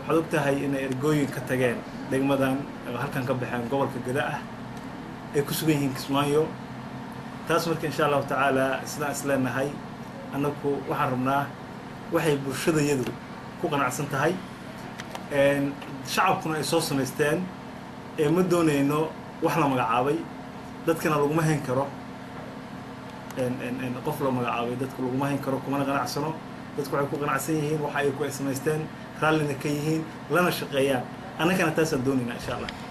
waxaad og tahay inay ergooyin ka tageen degmadan oo halkan ka baxeen gobolka gada ah ay ku sugan yihiin kismaayo taas marka insha allahu tacaala sidaan is leenahay annagu waxaan rabnaa waxay bulshadayadu ku qanacsan tahay shacabkuna ay soo samaysteen ee ma doonayno wax la magacaabay dadkana laguma hayn karo qof la magacaabay dadka laguma hayn karo kumana qanacsano dadku waxay ku qanacsan yihiin waxa ay ku ay samaysteen raallina ka yihiin lana shaqeeyaan annagana taasaan doonaynaa insha allah